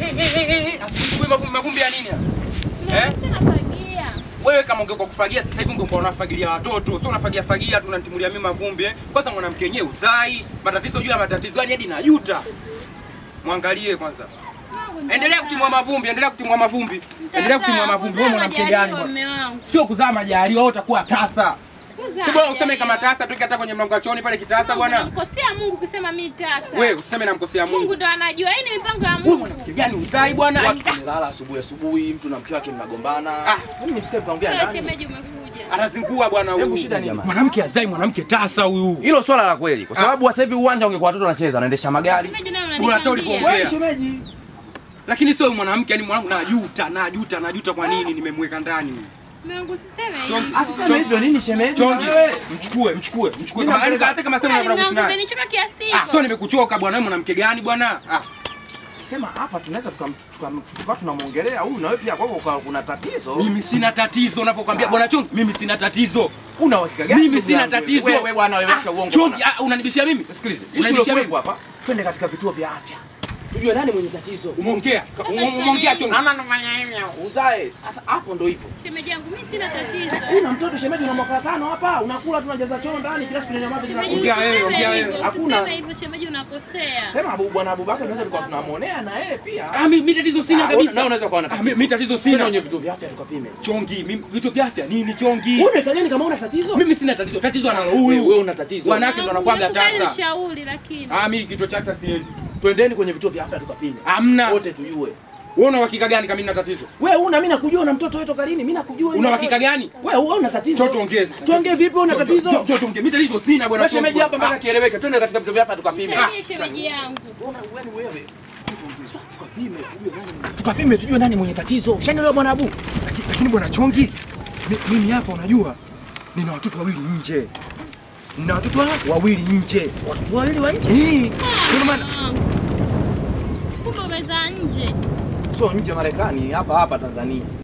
Asubuhi mavumbi mavumbi ya nini? haya? Eh? Nafagia. Wewe kama ungekuwa kufagia sasa hivi ungekuwa unafagilia watoto, sio unafagia fagia tu unanitimulia mimi mavumbi eh. Kwanza mwanamke yenyewe uzai, matatizo juu ya matatizo, yani hadi najuta. Mwangalie kwanza. Endelea kutimua mavumbi, endelea kutimua mavumbi. Endelea kutimua mavumbi. Wewe mwanamke gani? bwana? Mume wangu. Sio kuzaa majaliwa, wewe utakuwa tasa. Kuzaa Si bora useme majaliwa. kama tasa tu hata kwenye mlango wa chooni pale kitasa bwana. Namkosea Mungu kusema mimi tasa. Wewe useme namkosea Mungu Mungu. ndo anajua. Hii ni mipango ya Wewe Mungu. mwanamke gani uzai bwana? Watu tumelala asubuhi asubuhi, mtu na mke wake mnagombana. Ah. Mimi nimsikie mtaongea Wewe nani? shemeji umekuja. Anazingua bwana huyu. Hebu shida nini? Mwanamke azai mwanamke tasa huyu. Hilo swala la kweli, kwa sababu sasa hivi uwanja ungekuwa watoto wanacheza, wanaendesha magari. Shemeji naye Unatoa unanipangia. ulivyoongea. Wewe shemeji, Lakini sio mwanamke, yani mwanangu najuta, najuta, najuta kwa nini nimemweka ndani. Mume wangu siseme Chongi. hivi. asiseme hivyo nini shemeji? Chongi, Wewe. mchukue, mchukue, mchukue. Mimi Kama yani napeleka- hata kama sema Kweli, unataka mume kuishi wangu naye. umenichoma kiasi Ah, sio hiko. nimekuchoka bwana, wewe mwanamke gani bwana? Ah, Sema hapa tunaweza tukam- tukam- tukawa tunamwongelea huyu na wewe pia kwako kwa- kuna tatizo. mimi sina tatizo unavyokuambia bwana Chongi, mimi sina tatizo. Una uhakika gani? Mimi ndugu sina yangu? tatizo. Wewe bwana wewe acha Ah, uongo. Chongi, bwana. ah, unanibishia mimi? Sikilize, Unanibishia issue mimi? iliyokuwepo hapa. Twende katika vituo vya afya. Tujue nani mwenye tatizo. Umeongea, umeongea Chongi. Mama nafanya hivyo. Uzae. Sasa hapo ndo hivyo. Shemeji yangu mimi sina tatizo. Una mtoto shemeji una mwaka tano hapa, unakula tunajaza choo ndani kila siku nyamaza jina. Shemeji, Ongea wewe, usiseme ongea wewe. hivyo, Hakuna. usiseme hivyo shemeji unakosea. Sema Abu bwana Abubakar tunaweza tukawa tunamuonea na yeye pia. Ah, mimi mimi tatizo sina Ah, kabisa. na unaweza kuwa na Ah, tatizo. mimi mimi tatizo Twende sina. kwenye vituo vya afya tukapime. Chongi, mimi vitu vya afya nini Chongi? Wewe umekaa nini kama una tatizo? Mimi sina tatizo. Tatizo analo Wewe wewe huyu. una tatizo. Wanawake ndo wanakuwaga Nakubali tasa. ushauri lakini. Ah, mimi kichwa cha afya siendi. Twendeni kwenye vituo vya afya tukapime. Hamna. Wote tujue. Wewe una uhakika gani kama nina tatizo? Wewe una mimi nakujua una mtoto wewe toka lini? Mimi nakujua. Una uhakika gani? Wewe wewe una tatizo. Njoo tuongee sasa. Tuongee vipi wewe una tatizo? Njoo njoo tuongee. Mimi tatizo sina bwana. Wewe shemeji hapa mpaka Ah, kieleweke. Twende katika vituo vya afya tukapime. Nisaidie shemeji yangu. Unaona wewe wewe. Tukapime tujue nani. Tukapime tujue nani mwenye tatizo. Ushanielewa bwana Abu? Lakini lakini bwana Chongi, mi- mimi hapa unajua nina watoto wawili nje. Nina watoto wa- wawili nje. Watoto wawili wa nje? Ndio maana Wangu. Kumbe umezaa nje. Sio nje Marekani, hapa hapa Tanzania.